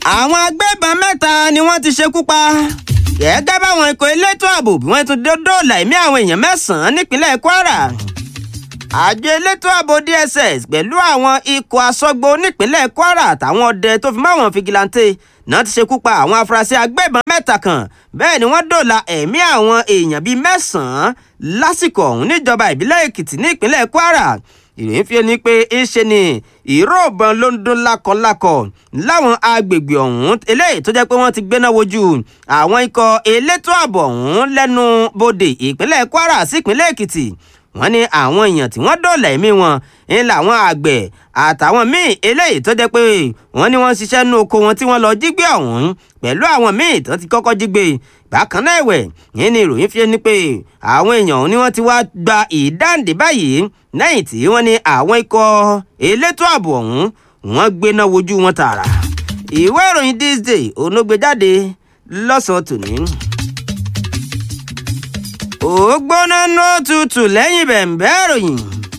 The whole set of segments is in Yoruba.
àwọn agbébọn mẹ́ta ni wọ́n ti ṣekú pa gẹ́gẹ́ báwọn ikọ̀ elétò ààbò bí wọ́n tún dóòlà ẹ̀mí àwọn èèyàn mẹ́sàn-án nípínlẹ̀ Kwara àjọ elétò ààbò DSS pẹ̀lú àwọn ikọ̀ asọ́gbó nípínlẹ̀ Kwara àtàwọn ọdẹ tó fi máwọn fìgìláńtè náà ti ṣekú pa àwọn afurasí agbébọn mẹ́ta kan bẹ́ẹ̀ ni wọ́n dóòlà ẹ̀mí àwọn èèyàn bíi mẹ́sàn-án lásìkò ọ̀hún níjọba ìbílẹ̀ Èkìtì nípínlẹ̀ Kwara ìròyìn fi ni pé ńṣe ni ìró ìbọn ló ń dún lákọlákọ láwọn agbègbè ọ̀hún eléyìí tó jẹ́ pé wọ́n ti gbéná wojú àwọn ikọ̀ elétò ààbò ọ̀hún lẹ́nu bodè ìpínlẹ̀ Kwara sí ìpínlẹ̀ Èkìtì wọ́n ní àwọn èèyàn tí wọ́n dóòlà ẹ̀mí wọn ń làwọn àgbẹ̀ àtàwọn míì eléyìí tó jẹ́ pé wọ́n ní wọ́n ṣiṣẹ́ nú oko wọn tí wọ́n lọ jí gbé ọ̀hún pẹ̀lú àwọn míì tó ti kọ́kọ́ jí gbé bákan náà ẹ̀wẹ̀ yìí ni ìròyìn fi ní pé àwọn èèyàn ọ̀hún ni wọ́n ti wá gba ìdáǹdè báyìí lẹ́yìn tí wọ́n ní àwọn ikọ̀ elétò ààbò ọ̀hún wọ́n gbéná wojú wọn tààrà ìwé ìròyìn this day onógbèjáde lọ́sàn-án tòní ó gbóná nó tutù lẹ́yìn bẹ̀m̀bẹ́ ìròyìn.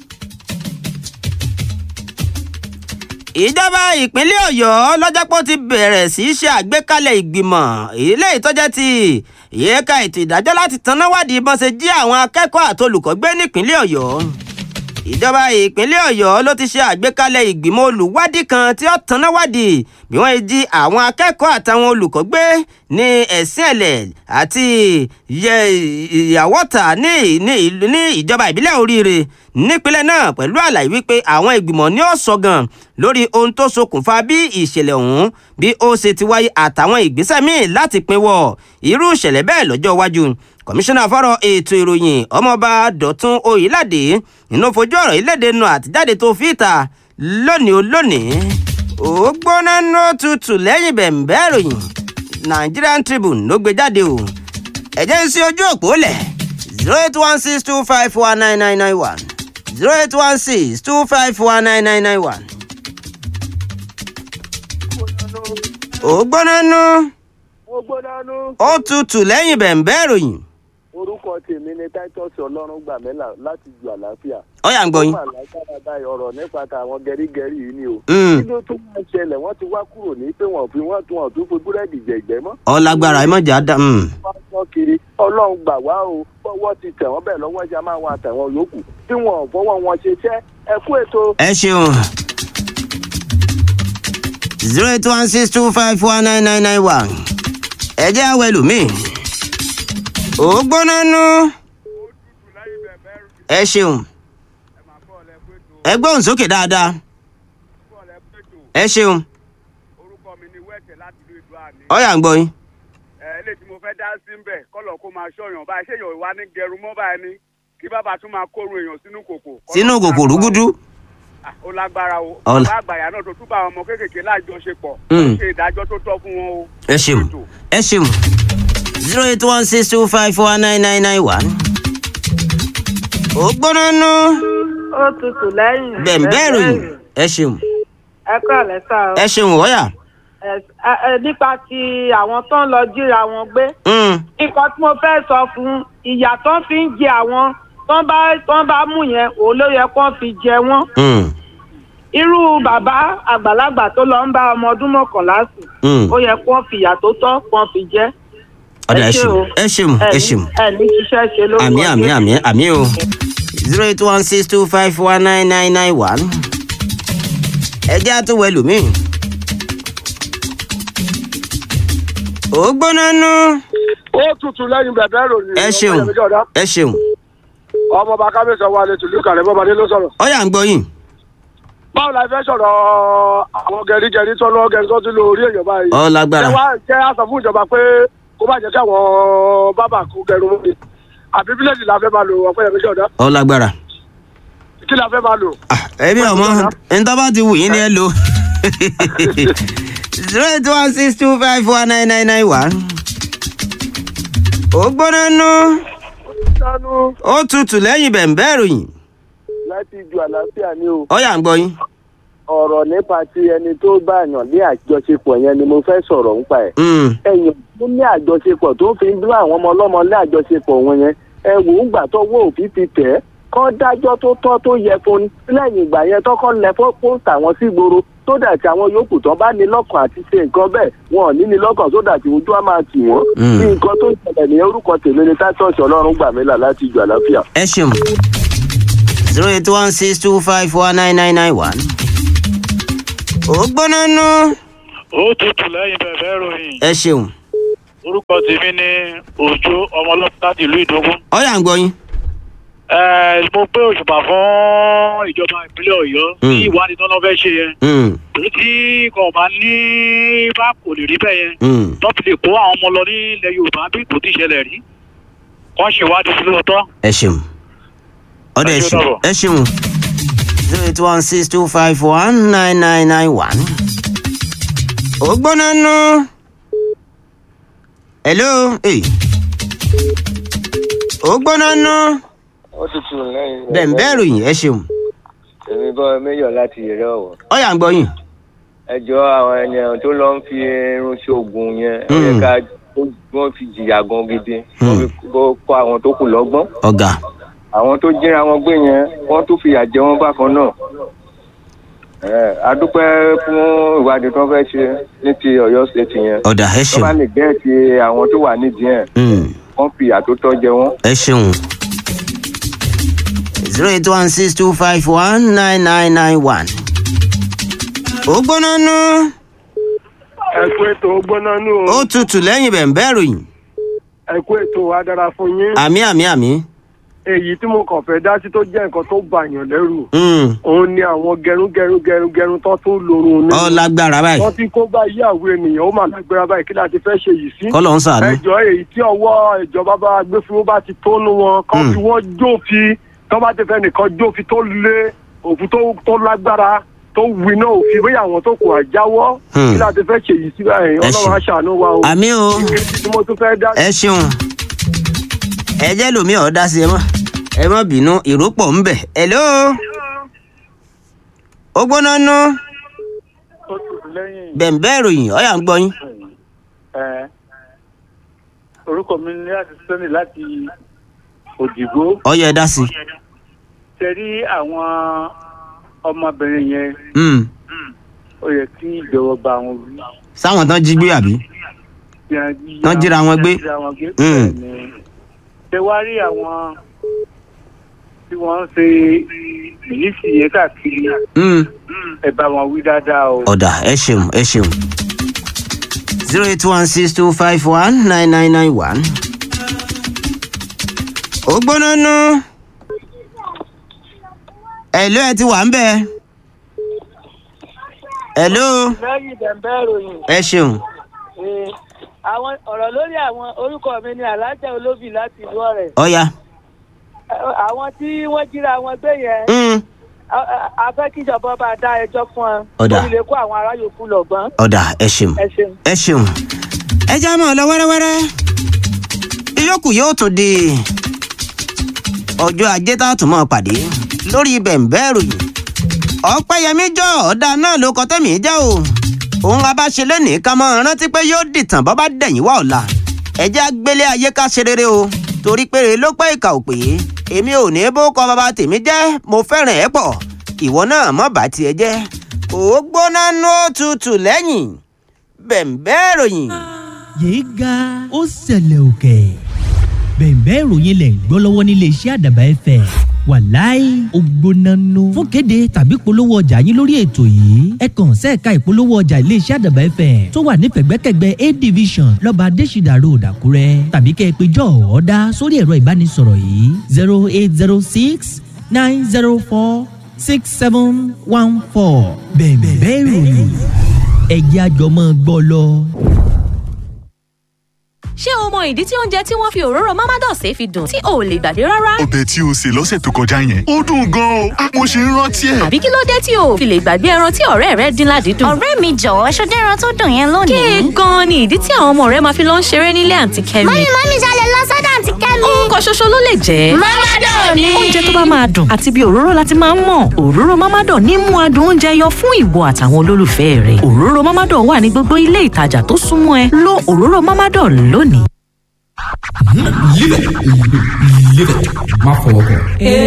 ìjọba ìpínlẹ̀ ọ̀yọ́ lọ́jọ́pọ̀ ti bẹ̀rẹ̀ sí í ṣe àgbékalẹ̀ ìgbìmọ̀ ilé ìtọ́jẹ́ ti ìyẹ́ka ètò ìdájọ́ láti tanná wádìí bọ́n ṣe jí àwọn akẹ́kọ̀ọ́ àtolùkọ́ gbé nípínlẹ̀ ọ̀yọ́ ìjọba ìpínlẹ̀ ọ̀yọ́ ló ti ṣe àgbékalẹ̀ ìgbìmọ̀ olùwádìí kan tí ó tanná wádìí bí wọ́n jí àwọn akẹ́kọ̀ọ́ àtàwọn olùkọ́ gbé ní ẹ̀sìn ẹ̀lẹ̀ àti ìyàwọ́ta ní ìjọba ìbílẹ̀ oríire nípínlẹ̀ náà pẹ̀lú àlàyé wípé àwọn ìgbìmọ̀ ní ó sọ gan lórí ohun tó ṣokùnfà bí ìṣẹ̀lẹ̀ ọ̀hún bí ó ṣe ti wáyé àtàwọn ìgbésẹ̀ míì láti pinwọ́ irú ìṣẹ̀lẹ̀ bẹ́ẹ̀ lọ́jọ́ iwájú kọmíṣánná fọ́rọ̀ ètò ìròyìn ọmọọba dọ̀tun oyèládé inú fojú ọ̀rọ̀ ìlédè nu àtijáde tó fi ìta lónìí olónìí ó gbóná ní òtútù lẹ́yìn bẹ̀m̀bẹ́ ìròyìn Nigerian Tribune ló gbé jáde o ẹ̀jẹ̀ ń sí ojú òpó lẹ̀ zero eight one six two five one nine nine nine one zero eight one six two five one nine nine nine one. ó gbóná nú mo gbóná nú. ó tutù lẹ́yìn bẹ̀m̀bẹ́ ìròyìn orúkọ tèmi ni titus ọlọ́run gbàmẹ́là láti ju àlàáfíà. ó yá ń gbọ́ yín. ó mà lágbára báyìí ọ̀rọ̀ nípa tàwọn gẹrígẹrí yìí ni o. Mm. kí ló tún máa ṣẹlẹ̀ wọ́n ti wá kúrò ní pé wọ́n fi wọ́n tún ọ̀tún fi búrẹ́dì jẹ̀jẹ̀ mọ́. ọ lágbára ẹ mọ̀jà dá. mm. wọ́n sọ kiri ọlọ́run gbà wá o fọwọ́ ti tẹ̀ wọ́n bẹ́ẹ̀ lọ́wọ́ ṣe máa wọn àtẹ̀wọ̀n yòókù tí wọ́n ò fọwọ́ wọn ṣe iṣẹ́ ẹ kú ètò. ẹ ṣeun. zero eight one six two five four nine nine nine one. ẹ jẹ́ àwọn ẹlòmíì. ó gbóná nú. ẹ ṣeun. ẹ gbóhùn sókè dáadáa. ẹ ṣeun. orúkọ mi ni wẹ́ẹ̀tẹ̀ láti ìlú ìlú àní. ó yá ń gbọ́ yín. ẹ ilé tí mo fẹ́ dá sí ń bẹ̀ kọ́lọ̀ kó máa ṣọ̀yàn báyìí ṣé èèyàn wá ní gẹrun mọ́ báyìí ni kí bàbá tún máa kóru èèyàn sínú kòkò. sínú kòkò rúgúdú. Ah, ó lágbára o Ọlá- bàbá àgbàyà náà tó tún bá àwọn ọmọ kéékèèké lájọṣepọ̀ Mm. ṣe ìdájọ́ tó tọ́ fún wọn o. ẹ ṣeun ẹ ṣeun zero eight one six two five four nine nine nine one. ó gbóná nú. ó tutù lẹ́yìn. bẹ̀m̀bẹ́ ìròyìn. ẹ ṣeun ẹ kọ́ àlẹ́ sá o. ẹ ṣeun ó yá. Ẹ- ẹ- ẹ, nípa ti àwọn tó ń lọ jíra wọn gbé. Mm. nǹkan tí mo fẹ́ sọ fún ìyà tó ń fi ń jẹ àwọn tó ń bá tó ń bá mú yẹn òun ló yẹ kó fi jẹ wọ́n. Mm. irú bàbá àgbàlagbà tó lọ ń bá ọmọ ọdún mọ́kànlá sùn Mm. ó yẹ kó fi ìyà tó tọ́ kó fi jẹ. ọ̀dà ẹ ẹ ṣé ṣeun o. ẹ ṣeun ẹ ṣeun ẹ ní ṣiṣẹ́ ṣe lórúkọ àmì àmì Jésù. àmì àmì o zero eight one six two five four nine nine nine one. ẹ jẹ́ àtúwọ̀ ẹlòmíì. ó gbóná nú. ó tutù lẹ́yìn bẹ̀bẹ̀ ròyìn. ẹ ṣeun ẹ ṣeun ọmọ bá kábíyèsí wa lè tùlú kàlẹ́ bọ́ba ló sọ̀rọ̀. ó yá ń gbọ́ yín. báwo la fẹ́ sọ̀rọ̀ àwọn gẹ̀rígẹ̀rí tó lọ́ọ́ gẹ̀rí tó ti lo orí èèyàn báyìí. ọ lágbára ṣé wá jẹ́ àṣọ fún ìjọba pé kó má jẹ́ kí àwọn bábà kó gẹrun mọ́ ni àbí bíléèdì la fẹ́ máa lò ọ̀pẹ́ yẹn ṣọ̀dá ọ lágbára. kí la fẹ́ máa lò. Ah, ẹbí ọmọ ntọ́ bá ti wù yín ni ẹ lò. zero eight one six two five four nine nine nine one. ó gbóná nú. sánú ó tutù lẹ́yìn bẹ̀m̀bẹ́ ìròyìn. láti ju àlàáfíà ní o ó yá ń gbọ́ yín. ọ̀rọ̀ nípa ti ẹni tó bá yàn ní àjọṣepọ̀ yẹn ni mo fẹ́ sọ̀rọ̀ nípa ẹ̀. Mm. ẹ̀yìn tó ní àjọṣepọ̀ tó fi ń bá àwọn ọmọ ọlọ́mọ ní àjọṣepọ̀ wọn yẹn ẹ wò ó gbà tó wọ́ òfin fi tẹ̀ ẹ́ kán dájọ́ tó tọ́ tó yẹ fún un lẹ́yìn ìgbà yẹn tọ́kọ́ lẹ pósítà wọn sí gbòòrò tó dà tí àwọn yòókù tán bá ní lọ́kàn àti ṣe nǹkan bẹ́ẹ̀ wọn ò ní ní lọ́kàn tó dà tí ojú á máa tì wọ́n. Mm. bí nǹkan tó ń ṣẹlẹ̀ ní orúkọ tèmi ni tátọ́ọ̀ṣì ọlọ́run gbà mí là láti ìjọ àlàáfíà. ẹ ṣeun zero eight one six two five four nine nine nine one. ó gbóná nú. ó tutù lẹ́yìn bẹ̀bẹ̀ ròyìn ẹ ṣeun orúkọ tèmi ní òjò ọmọlọ́pàá láti ìlú ìdógún. ọyà ń gbọ́ yín. ẹ mo gbé òṣùpá fún ìjọba ìpínlẹ̀ ọ̀yọ́ Mm. ní ìwádìí tó lọ́ fẹ́ ṣe yẹn Mm, èyí tí kò bá ní bá kò lè rí bẹ́ẹ̀ yẹn mm. tó fi lè kó àwọn ọmọ lọ ní ilẹ̀ yorùbá bí kò tí ì ṣẹlẹ̀ rí kọ́ ṣèwádìí sí lóòótọ́. ẹ ṣeun ọdọ ẹ Ẹ ṣe ṣeun dàbọ̀. ẹ ṣeun zero eight one six two five one nine nine nine one. ó gbóná nú. hello hey. ó gbóná nú. ó tutù lẹ́yìn bẹ̀ǹbẹ̀ ròyìn ẹ ṣeun èmi bọ́ méjọ láti ìrẹ́ ọ̀wọ́ ọyà ń gbọ́ yín. ẹjọ́ àwọn ènìyàn tó lọ ń fi irun ṣoògùn yẹn ó yẹ Mm. ká kó- wọ́n fi jìyà gan gidi wọ́n fi kó kó àwọn tó kù lọ́gbọ́n ọ̀gá àwọn tó jíra wọn gbé yẹn wọ́n tún fìyà jẹ wọ́n bákan náà ẹ adúpẹ́ fún ìwádìí tó fẹ́ ṣe ní ti ọ̀yọ́ state yẹn ọ̀dà ẹ tó bá ṣeun lè gẹ́ ti àwọn tó wà nídìí ẹ̀ Mm, wọ́n fìyà tó tọ́ jẹ wọ́n. ẹ ṣeun zero eight one six two five one nine nine nine one. ó gbóná nú. ẹ kú ètò gbóná nù o ó tutù lẹ́yìn bẹ̀ǹbẹ̀ ròyìn. ẹ kú ètò wa dára fún yín àmì àmì àmì. èyí tí mo kàn fẹ́ dá sí tó jẹ́ nǹkan tó bàyàn lẹ́rù Mm, òun ni àwọn gẹrungẹrun gẹrungẹrun tó tún lorun ní. ọ lágbára báyìí wọ́n ti kó bá ìyàwó ènìyàn ó mà lágbára báyìí kí láti fẹ́ ṣe yìí sí. kọ́lọ̀ ń sàánú. ẹjọ́ èyí tí ọwọ́ ìjọba bá gbé fún bá ti tónú wọn kán Mm. fi wọ́n jófin tó bá ti fẹ́ nìkan jófin tó lé òfin tó tó lágbára tó winá òfin bóyá àwọn tó kù àjáwọ́ Mm. kí láti fẹ́ ṣe yìí sí báyìí Ẹ ọlọ́run ṣe- aṣàánú wa o. àmì o ìkejì tí mo tún fẹ́ dá ẹ ṣeun ẹ jẹ́ lómi ọ̀ dá sí ẹ mọ́ ẹ mọ́ bínú ìrópọ̀ ń bẹ̀. hello ó gbóná nú ó tutù lẹ́yìn bẹ̀ǹbẹ̀ ròyìn ọ̀yà ń gbọ́ yín. ẹ orúkọ mi ní láti sẹ́ni láti òdìgbò ọ̀yà ẹ dá sí. ṣe rí àwọn ọmọbìnrin yẹn Mm, ó yẹ kí ìjọba àwọn wí. sáwọn tán jí gbé àbí. Tán jíra wọn gbé. Mm. ṣe wá rí àwọn tí wọ́n ń ṣe mílíṣì yẹn káàkiri Mm, ẹ bá wọn wí dáadáa o. ọ̀dà ẹ ṣeun ẹ ṣeun. zero eight one six two five one nine nine nine one. ó gbóná nú. hello ẹ ti wà ń bẹ̀. hello lẹ́yìn bẹ̀m̀bẹ̀ ròyìn ẹ ṣeun. ee, àwọn ọ̀rọ̀ lórí àwọn orúkọ mi ni alájà olóbì láti ìlú ọ̀rẹ́ ọ̀yà. Ẹ- àwọn tí wọ́n jíra wọn gbé yẹn Mm, a- a- a fẹ́ kí ìjọba bá dá ẹjọ́ fún wọn Ọ̀dà. kó lè kó àwọn ará yòókù lọ́gbọ́n ọ̀dà ẹ ṣeun. ẹ ṣeun. ẹ ṣeun. ẹ já mọ́ ọ lọ wẹ́rẹ́wẹ́rẹ́. ìyókù yóò tún di ọjọ́ ajé tá a tún mọ́ pàdé lórí bẹ̀ǹbẹ́ ìròyìn. ọ̀pẹ́yẹmí jọ ọ̀dà náà ló kọ tẹ́mi jẹ́ o. òun abáṣe lónìí ká mọ́ rántí pé yóò dìtàn bọ́ bá dẹ̀yìn wá ọ̀la. ẹ jẹ́ agbélé ayé ká ṣe rere o torí péré ló pẹ́ ìkà ò pé èmi ò ní bó kọ bàbá tèmi jẹ́ mo fẹ́ràn ẹ̀ pọ̀ ìwọ náà mọ̀ bá tiẹ̀ jẹ́ ó gbóná nú òtútù lẹ́yìn bẹ̀ǹbẹ́ ìròyìn. yéé ga ó ṣẹlẹ̀ òkè bẹ̀ẹ̀bẹ́ ìròyìn lẹ̀ ń gbọ́ lọ́wọ́ nílé iṣẹ́ àdàbà ẹ̀fẹ̀ wàláì ògbónánú fún kéde tàbí polówó ọjà yín lórí ètò yìí ẹ kàn sẹ́ẹ̀ka ìpolówó ọjà ilé iṣẹ́ àdàbà ẹ̀fẹ̀ tó wà ní pẹ̀gbẹ́kẹ̀gbẹ́ a division lọ́ba adésìdà road àkúrẹ́ tàbí kẹ́ ẹ pé jọ́ ọ̀ọ́dá sórí ẹ̀rọ ìbánisọ̀rọ̀ yìí zero eight zero six nine zero four six seven one four bẹ̀ẹ̀bẹ́ ìròyìn ẹ̀jẹ̀ àjọmọ́ gbọ́ lọ. ṣé o mọ ìdí tí oúnjẹ tí wọ́n fi òróró mamados fi dùn tí o ò lè gbàgbé rárá? ọbẹ̀ tí o sè lọ́sẹ̀ tó kọjá yẹn ó dùn gan-an o mo ṣe ń rántí ẹ̀. àbí kí ló dé tí o ò fi lè gbàgbé ẹran tí ọ̀rẹ́ rẹ dín ládìídùn? ọ̀rẹ́ mi jọ̀wọ́ ṣọdẹ́ ẹran tó dùn yẹn lónìí. kéè gan-an ni ìdí tí àwọn ọmọ rẹ máa fi lọ ń ṣeré nílé àǹtí kẹ́mi. mọ́mí mọ́mí ṣalẹ̀ lọ sọ́dọ̀ àǹtí kẹ́mi. nǹkan ṣoṣo ló lè jẹ́. Mamador ni. oúnjẹ tó bá máa dùn àti bí òróró láti máa ń mọ̀ òróró mamador ní mú adùn oúnjẹ yọ fún ìwọ àtàwọn olólùfẹ́ rẹ òróró mamador wà ní gbogbo ilé ìtajà tó súnmọ́ ẹ lo òróró mamador lónìí. Live it. Live it. Má fọwọ́ kàn.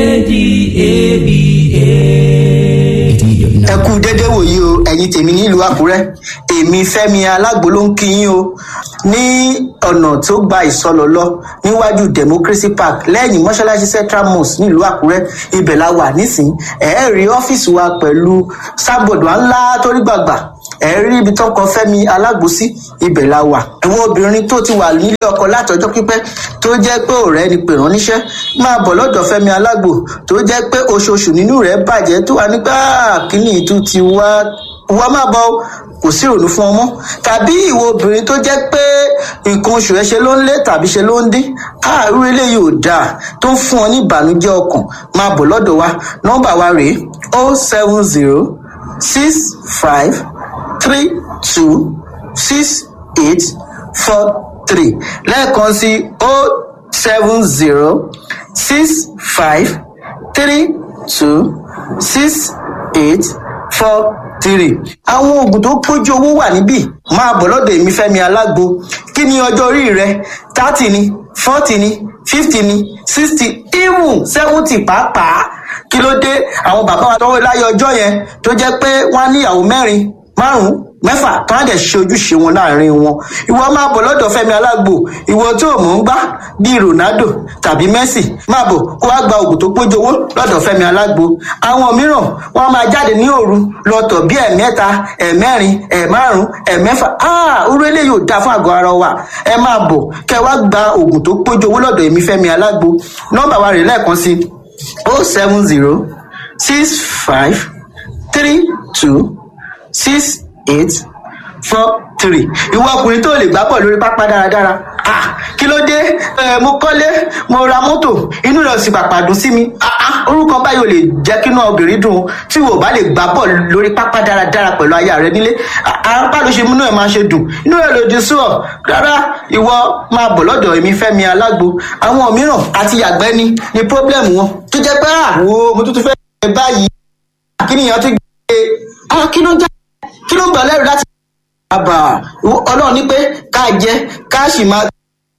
ẹ kú dédé wòyí o ẹ̀yin tèmi nílùú àkúrẹ́ èmi fẹ́mi alágbo ló ń kí yín o ní ọ̀nà tó gba ìsọlọ lọ níwájú democracy park lẹ́yìn mọ́ṣáláṣí central mosque nílùú àkúrẹ́ ibẹ̀ la wà nísìnyí ẹ̀ẹ́ rí ọ́fíìsì wa pẹ̀lú sábọ̀dù ńlá torí gbàgbà ẹ rí ibi tó kọ fẹmi alágbòsí ibẹ la wà ẹwọn obìnrin tó ti wà nílé ọkọ látọjọ pípẹ tó jẹ pé ọrẹ ni pè rán níṣẹ máa bọ lọdọ fẹmi alágbò tó jẹ pé oṣooṣù nínú rẹ bàjẹ tó wà nígbà kíní ìtú ti wá wá má bọ o, kò sí ìrònú fún ọmọ tàbí ìwọ obìnrin tó jẹ pé nǹkan oṣù ẹ ṣe ló ń lé tàbí ṣe ló ń dín àárú eléyìí ò dáa tó ń fún ọ ní ìbànújẹ ọkàn máa bọ lọdọ wa nọmba wa rèé o seven zero six five three two six eight four three lẹ́ẹ̀kan sí o seven zero six five three two six eight four three. àwọn oògùn tó pójú owó wà níbí máa bọ̀ lọ́dọ̀ èmi fẹ́mi alágbo kí ni ọjọ́ orí rẹ thirty ni forty ni fifty ni sixty even seventy pàápàá kí ló dé àwọn bàbá wa tọwọ́ láyé ọjọ́ yẹn tó jẹ́ pé wọ́n á níyàwó mẹ́rin márùn mẹ́fà tó á dẹ̀ ṣe ojúṣe wọn láàrin wọn ìwọ máa bọ̀ lọ́dọ̀ fẹ́mi alágbo ìwọ tó mọ̀ ń gbá bíi ronaldo tàbí messi máa bọ̀ kó wá gba oògùn tó pójú owó lọ́dọ̀ fẹ́mi alágbo àwọn mìíràn wọ́n máa jáde ní òru lọ́tọ̀ bíi ẹ̀mẹ́ta ẹ̀mẹ́rin ẹ̀márùn ẹ̀mẹ́fà áà orú eléyìí ò dáa fún àgọ́ ara wa ẹ máa bọ̀ kẹ́ wá gba oògùn tó pójú owó lọ́dọ̀ èmi fẹ́mi alágbo nọ́mbà wa rè lẹ́ẹ̀kan sí o seven zero six five three two six eight four three ìwọ ọkùnrin tó lè gbá bọ̀ lórí pápá dáradára ah kí ló dé ẹ mo kọ́lé mo ra mọ́tò inú rẹ̀ sì pàpà dùn sí mi ah ah orúkọ báyìí ò lè jẹ́ kí inú obìnrin dùn tí wò bá lè gbá bọ̀ lórí pápá dáradára pẹ̀lú aya rẹ nílé apá ló ṣe múnú ẹ̀ máa ṣe dùn inú rẹ̀ lòdì sí ọ rárá ìwọ máa bọ̀ lọ́dọ̀ èmi fẹ́mi alágbo àwọn mìíràn àti yàgbẹ́ ni ni pọ́blẹ́mù wọn tó jẹ́ pé àwo mo tún tún fẹ́ ẹ báyìí kí nìyẹn tún gbé ah kí ló ń já kí ló ń gbà lẹ́rù láti. àbà ọlọ́run ní pé ká jẹ ká sì máa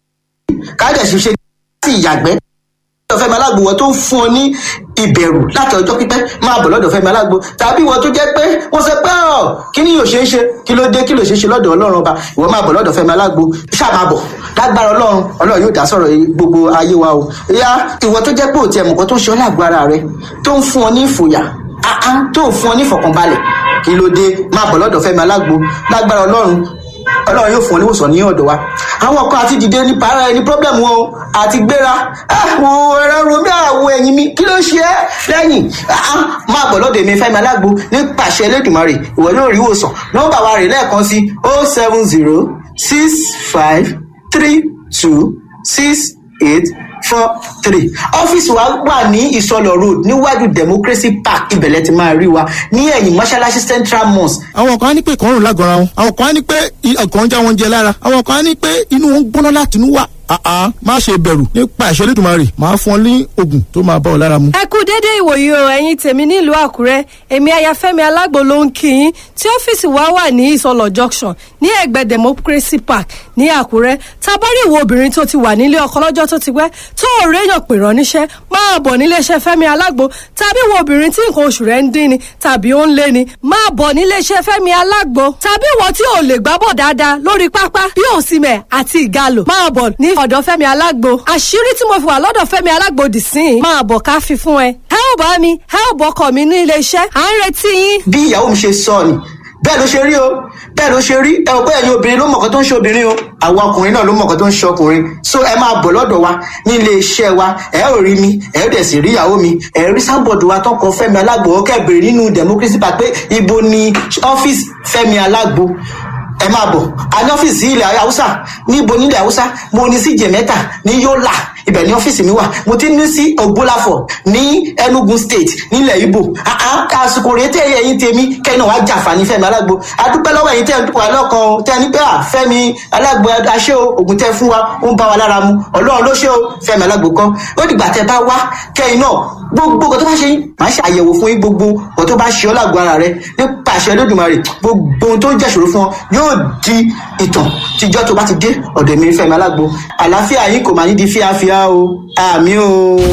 ká dẹ̀ sì ṣe láti ìyàgbẹ́. lọ́dọ̀ fẹ́mi alágbo wọ́n tó ń fún ọ ní ìbẹ̀rù láti ọjọ́ pípẹ́ máa bọ̀ lọ́dọ̀ fẹ́mi alágbo tàbí wọ́n tó jẹ́ pé wọ́n sọ pé ọ̀ kí ni yóò ṣe é ṣe kí ló dé kí ló ṣe é ṣe lọ́dọ̀ ọlọ́run ọba ìwọ máa bọ̀ lọ́dọ̀ fẹ́mi alágbo ṣáà máa bọ̀ lágbára ọlọ́run ọlọ́run yóò dá sọ̀rọ̀ gbogbo ayé wa o ìyá ìwọ tó jẹ́ pé òtí ẹ̀mùkọ́ tó ń ṣe ọ́ lágbára rẹ tó ń fún ọ ní ìfòyà àá tó ń fún ọ ní ìfọ̀kànbalẹ̀ kí ló dé máa bọ̀ lọ́dọ̀ fẹ́mi alágbo lágbára ọlọ́run ọlọ́run yóò fún ọ níwòsàn ní ọ̀dọ̀ wa àwọn kan àti dìde ní para ẹni pọ́blẹ́mù wọn o àti gbéra àwọn ẹ̀rọ romi àwọn ẹ̀yìn mi kí ló ṣe é lẹ́yìn máa bọ̀ lọ́dọ̀ èmi fẹ́mi alágbo ní pàṣẹ elédùnmarè ìwọ yóò rí ìwòsàn nọ́mbà wa rè lẹ́ẹ̀kan sí o seven zero six five three two six eight four three ọ́fíìsì wa wà ní ìsọlọ road níwájú democracy park ibẹ̀lẹ̀ ti máa rí wa ní ẹ̀yìn mọ́ṣáláṣí central mosque. àwọn kan á ní pé ìkọrùn lágọ̀ọ́ra wọn àwọn kan á ní pé ọkàn ń já wọn jẹ lára àwọn kan á ní pé inú wọn ń gbóná láti inú wà àá má ṣe bẹ̀rù nípa ìṣẹ́ lẹ́dùnmarè máa fún ọ ní oògùn tó máa bá ọ lára mu. ẹ kú dédé ìwòyí o ẹ̀yin tèmi nílùú àkúrẹ́ èmi ayafẹ́mi alágbo ló ń kí yín tí ọ́fíìsì wa wà ní ìsọlọ̀ junction ní ẹ̀gbẹ́ democracy park ní àkúrẹ́ tabari ìwọ obìnrin tó ti wà nílé ọkọ lọ́jọ́ tó ti pẹ́ tó ò réyàn pè rán níṣẹ́ máa bọ̀ níléeṣẹ́ fẹ́mi alágbo tàbí ìwọ obìnrin tí nǹkan oṣù rẹ̀ ń dín ni tàbí ó ń lé ni máa bọ̀ níléeṣẹ́ fẹ́mi alágbo tàbí ìwọ tí ò lè gbábọ̀ dáadáa lórí pápá bí òsìmẹ̀ àti ìgalò máa bọ̀ ní ọ̀dọ̀ fẹ́mi alágbo àṣírí tí mo fi wà lọ́dọ̀ fẹ́mi alágbo dì sí i máa bọ̀ ká fi fún ẹ. ẹ ò bá mi ẹ ò bọkọ mi ní ilé iṣẹ́ à ń retí yín. bí ìyàwó mi ṣe sọ ni bẹ́ẹ̀ ló ṣe rí o bẹ́ẹ̀ ló ṣe rí ẹ ò pé ẹ̀yin obìnrin ló mọ̀ọ́kọ́ tó ń ṣe obìnrin o àwọn ọkùnrin náà ló mọ̀ọ́kọ́ tó ń ṣe ọkùnrin so ẹ máa bọ̀ lọ́dọ̀ wa ní ilé iṣẹ́ wa ẹ ò rí mi ẹ ò dẹ̀ sì rí ìyàwó mi ẹ rí sábọ̀dù wa tó kọ fẹ́mi alágbo ó kẹ́bìrì nínú democracy park pé ibo ni ọ́fíìsì fẹ́mi alágbo ẹ máa bọ̀ a ní ọ́fíìsì ilẹ̀ haúsá níbo nílẹ̀ haúsá mo ní sí jẹ̀mẹ́ta ní yọ́là ibẹ̀ ní ọ́fíìsì mi wà mo ti ní sí ògbólàfọ̀ ní enugu state nílẹ̀ ibo àsìkò rèé tẹ ẹyin tèmi kẹ́ni wàá jàǹfààní fẹ́mi alágbo adúpẹ́ lọ́wọ́ ẹ̀yin tẹ́ ń wà lọ́kàn o tẹ́ ní pé à fẹ́mi alágbo aṣẹ́ o ògùn tẹ́ fún wa ó ń bá wa lára mu ọlọ́run ló ṣe o fẹ́mi alágbo kọ́ ó dìgbà tẹ́ bá wá kẹ́yìn náà gbogbo nǹkan tó bá ṣe yín máa ṣe àyẹ̀wò fún yín gbogbo nǹkan tó bá ṣe ọ́ lágbo ara rẹ nípa àṣẹ lódùmarè gbogbo ohun tó ń jẹ́ṣòro fún ọ yóò di ìtàn tíjọ́ tó bá ti dé ọ̀dọ̀ mi fẹ́mi alágbo àlàáfíà yín kò máa ní di fíafíà o àmì o.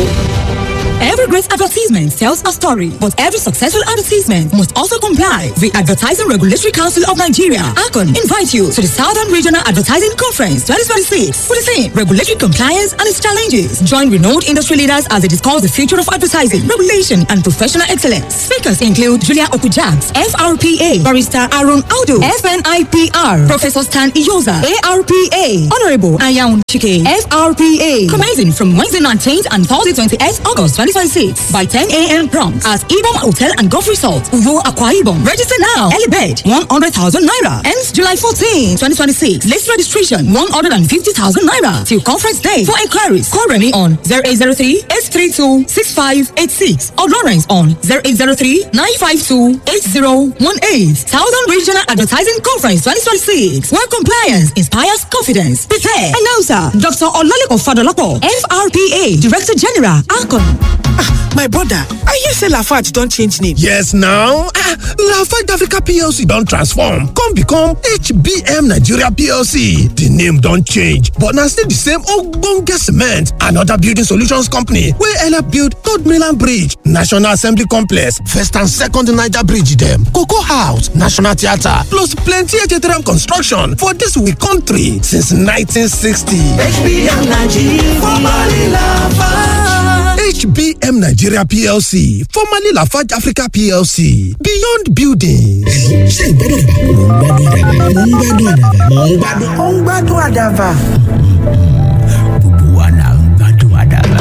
Every great advertisement tells a story, but every successful advertisement must also comply. The Advertising Regulatory Council of Nigeria, ACON, invite you to the Southern Regional Advertising Conference 2026 for the theme Regulatory Compliance and its Challenges. Join renowned industry leaders as they discuss the future of advertising, regulation, and professional excellence. Speakers include Julia Okujaks, FRPA, Barrister Aaron Aldo, FNIPR, Professor Stan Iyoza, ARPA, Honorable Ayaun Chike, FRPA. Commencing from Wednesday 19th and Thursday 28th August 2026 by 10 a.m. prompt at Ibom Hotel and Golf Resort, Uyo Aqua Ibom. Register now. Early bed 100,000 naira. Ends July 14, 2026. List registration 150,000 naira till conference day. For inquiries, call Remy on 0803 832 6586 or Lawrence on 0803 952 8018. Southern Regional Advertising Conference 2026. Where compliance inspires confidence. Prepare. Announcer Dr. Olalekan Fadolapo, FRPA Director General, Akon. my brother i hear say lafarge don change name. yes now ah lafarge africa plc don transform come become hbm nigeria plc di name don change but na still di same ogbonge cement and oda building solutions company wey help build third mainland bridge national assembly complex first and second niger bridge dem cocoa house national theatre plus plenty htm construction for dis we country since 1960. hbm nigeria formerly lafarge. HBM Nigeria PLC, formerly Lafarge Africa PLC, Beyond Buildings. ṣé ìgbádùn àdàbà mò ń gbádùn àdàbà mò ń gbádùn. ó ń gbádùn àdàbà. gbogbo wa là ń gbádùn àdàbà.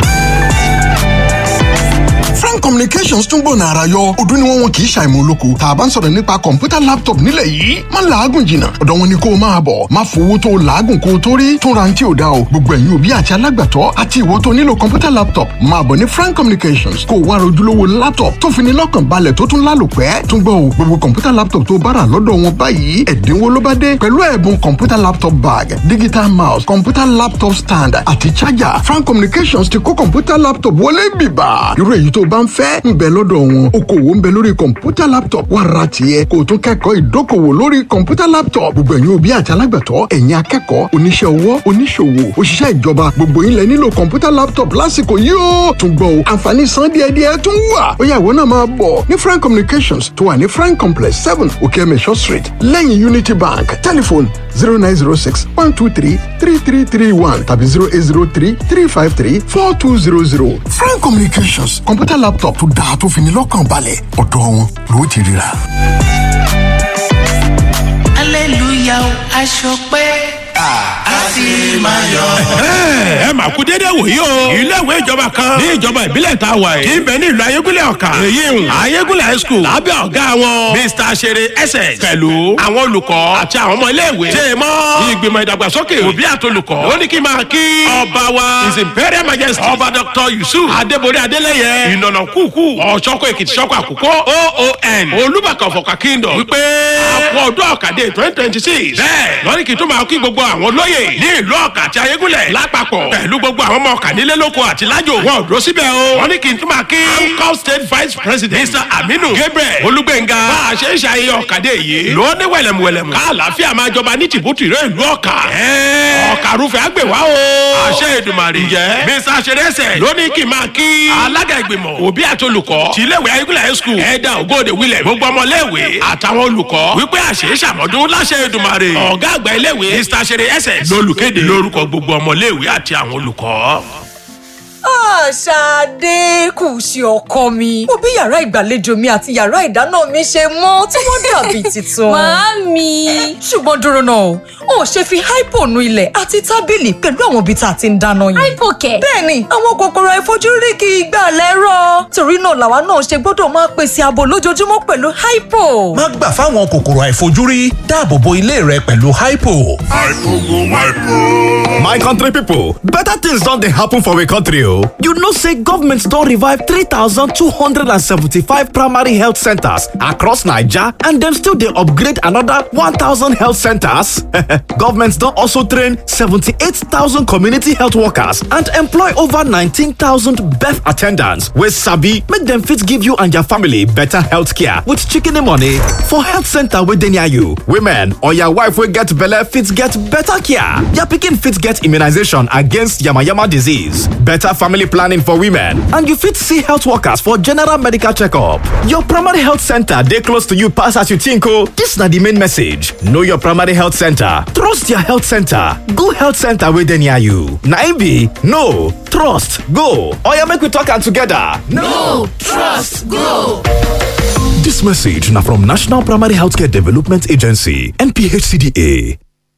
frank communications tún gbòòna ara yọ ọdún ni wọn wọn kì í ṣàìmọ̀ olóko tá a bá ń sọ̀rọ̀ nípa kọ̀ǹpútà laptop nílẹ̀ yìí má làágùn jìnnà ọ̀dọ̀ wọn ni kó o máa bọ̀ má fowó tó o làágùn kó o tó rí tún ra ní tí ò dá o gbogbo ẹ̀yin òbí àti alágbàtọ́ àti ìwọ tó nílò kọ̀ǹpútà laptop máa bọ̀ ní frank communications kó o wá rojúlówó laptop tó fi ní lọ́kàn balẹ̀ tó tún lálòpẹ́ tún gbọ́ o gbogbo kọ̀ǹpútà laptop tó bára lọ́dọ̀ wọn báyìí ẹ̀dínwó ló bá dé pẹ̀lú ẹ̀bùn kọ̀ǹpútà laptop bag digital mouse kọ̀ǹpútà laptop stand àti charger frank communications ti kó kọ̀ǹpútà laptop wọlé bìbà irú èyí tó bá ń fẹ́ ń bẹ lọ́dọ̀ wọn okòwò ń bẹ lórí kọ̀ǹpútà laptop wà ra tiẹ̀ kó o tún kẹ́kọ̀ọ́ ìdókòwò lórí kọ̀ǹpútà laptop gbogbo ẹ̀yin òbí àti alágbàtọ́ ẹ̀yin akẹ́kọ̀ọ́ oníṣẹ́ ọwọ́ oníṣòwò òṣìṣẹ́ ìjọba gbogbo yín lẹ nílò kọ̀ǹpútà laptop lásìkò yìí ó tún gbọ́ o àǹfààní san díẹ̀díẹ̀ tún wà ó yá ìwọ náà máa bọ̀ ní frank communications tó wà ní frank complex seven okeemesho street lẹ́yìn unity bank telephone zero nine zero six one two three three three three one tàbí zero eight zero three three five three four two zero zero frank communications kọ̀ǹpútà laptop tó dáa tó fi ní lọ́kàn balẹ̀ ọ̀dọ̀ wọn ló ti ríra. hallelujah aṣọ pé a ti máa yọ. ẹ mà kú dédé wòyí o. ilé ìwé ìjọba kan ní ìjọba ìbílẹ̀ tá a wà yìí. kì í bẹ ní ìlú ayégúnlẹ̀ ọ̀kà. èyí ń ayégúnlẹ̀ high school. lábẹ́ ọ̀gá wọn. mr sere ss. pẹ̀lú àwọn olùkọ́ àti àwọn ọmọ ilé ìwé. ṣe é mọ́. ìgbìmọ̀ ìdàgbàsókè òbí àtolùkọ́. ó ní kí n máa kí ọba wa. his imperial majesty. ọba dr yusuf adébórí adélẹ́yẹ. ìnànà kúkú. ọ̀ṣọ́kọ̀ èkìtì ṣọ́kọ̀ àkókò. oon olùbàkàn fọkà kingdom. wípé àpò ọdún ọ̀kadì twenty twenty six. bẹ́ẹ̀ lọ́ní kí n tó máa kí gbogbo àwọn olóyè ní ìlú ọ̀kà àti ayégúnlẹ̀ lápapọ̀ pẹ̀lú gbogbo àwọn ọmọ ọ̀kà nílé lóko àti lájò wọn ò dúró síbẹ̀ o. wọ́n ní kí n tún máa kí ancal state vice president mr aminu gabriel olúgbẹ̀ngà bá a ṣe ń ṣayẹyẹ ọ̀kadé yìí ló ní wẹ̀lẹ̀mùwẹ̀lẹ̀mù ká àlàáfíà máa jọba ní tìbútì rẹ̀ ìlú ọ̀kà. ọ̀kà rúfẹ́ àgbèwá o. àṣẹ ìdùmàrè jẹ́ mr ṣẹrẹsẹ ló ní kí n máa kí alága ìgbìmọ̀ òbí àti olùkọ́ tìléwé ayégúnlẹ̀ high school ẹ̀dá ògòdè wílẹ̀ gbogbo ọmọléèwé àtàwọn olùkọ́ wípé àṣẹ ìṣàmọ́dún láṣẹ ìdùmàrè ọ̀gá àgbà iléèwé mr ṣẹrẹ ẹsẹ̀ lólùkéde lórúkọ gbogbo ọmọléèwé àti àwọn olùkọ́. Ṣadé kù sí ọkọ mi. Mo bí yàrá ìgbàlejò mi àti yàrá ìdáná mi ṣe mọ́ tí wọ́n dàbí tuntun. Màámi. Ṣùgbọ́n dúró náà, o ò ṣe fi hypo nu ilẹ̀ àti tábìlì pẹ̀lú àwọn ibi tá a ti ń dáná yẹn. Hypo kẹ̀. Bẹ́ẹ̀ni, àwọn kòkòrò àìfojúrí kì í gbà lẹ́rọ̀. Torí náà làwa náà ṣe gbọ́dọ̀ máa pèsè ààbò lójoojúmọ́ pẹ̀lú hypo. má gbà fáwọn kòkòrò àìfojúrí dáàbò bo ilé rẹ pẹ̀lú hypo. My country people, better things don dey happen for we country o. You know say government don revive 3,275 primary health centers across Naija and dem still dey upgrade another 1,000 health centers. government don also train 78,000 community health workers and employ over 19,000 birth attendants wey sabi make dem fit give you and your family better health care with shikini money for health center wey dey near you. Women or your wife wey get belle fit get better care. Your pikin fit get immunization against yamayama disease, better family planning for women, and you fit see health workers for general medical checkup. Your primary health center dey close to you pass as you think o. This na the main message. Know your primary health center. Trust your health center. Go health center wey dey near you. Na im be no trust go. Oya make we talk am together. No, trust, go. This message na from National Primary Healthcare Development Agency NPHCDA.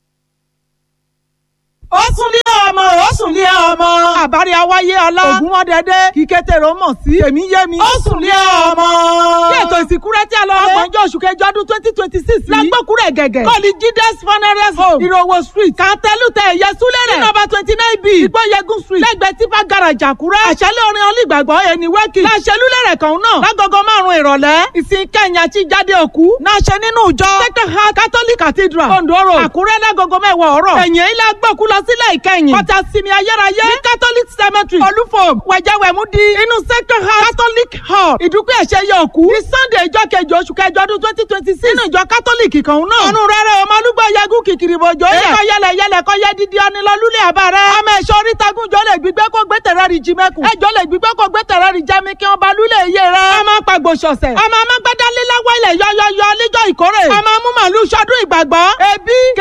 ó sún ní ọmọ ó sùn ní ọmọ àbárí awáyé ọlá ògúnmọ́dẹ́dẹ́ kíkẹ́tẹ̀rọ mọ̀ sí èmi yé mi ó sùn ní ọmọ. kí ètò ìsìnkú rẹ tí a lọ rẹ ọgbọ̀njọ́ oṣù kẹjọ ọdún twenty twenty six lágbókúrẹ̀ gẹ̀gẹ̀ kọ́ọ̀lì jídẹ́s funeral home ìrọ̀wọ̀ street kàtẹ́lùtẹ̀ ẹ̀yẹ súlẹ̀ rẹ̀ nọ́mbà twenty nine b ìgbọ́yẹ̀gùn street lẹ́gbẹ̀ẹ́ tipa garage àkúrẹ́ àṣálẹ̀ orin olùgbàgbọ́ ẹni wẹ́kì láṣẹlúlẹ̀rẹ̀ kan náà lágogo márùn-ún ìrọ̀lẹ́ ìsìn kẹyìn àti jáde òkú náà ṣe nínú ìjọ second heart catholic cathedral ondo road àkúrẹ́ lágogo mẹ́wàá ọ̀rọ̀ ẹ̀yìn ilé agbókú lọ sílẹ̀ ìkẹyìn kọta sinmi ayérayé ní catholic cemetery olúfòm wẹ̀jẹ̀wẹ̀mú di inú second heart catholic hall ìdúpẹ́ ẹ̀ṣẹ̀ yẹ òkú ní sunday ìjọ kejì oṣù kẹjọ ọdún twenty twenty six nínú ìjọ catholic kan náà ọ̀run rẹ̀rẹ̀ ọmọ olúgbọ̀ yẹgùn kìkìrì bòjò yẹ ẹ̀kọ́ yẹlẹ yẹlẹ kọ́ yẹ dídí ọ̀nìlọ́lúlẹ̀ àbárẹ́ ọmọ ẹ̀ṣọ́ orítagun jọ lè gbígbé kó gbé tẹ̀rẹ́ rí jí mẹ́kùn ẹjọ́ lè gbígbé kó gbé tẹ̀rẹ́ rí jẹ́mi kí wọ́n ba lúlẹ̀ iye rẹ̀ ọmọ pàgbò ṣọ̀ṣẹ̀ ọmọ amágbádá líláwọ̀ ilẹ̀ yọyọyọ níjọ́ ìkórè ọmọ amúmọ̀lú sọdún ìgbàgbọ́ ẹbí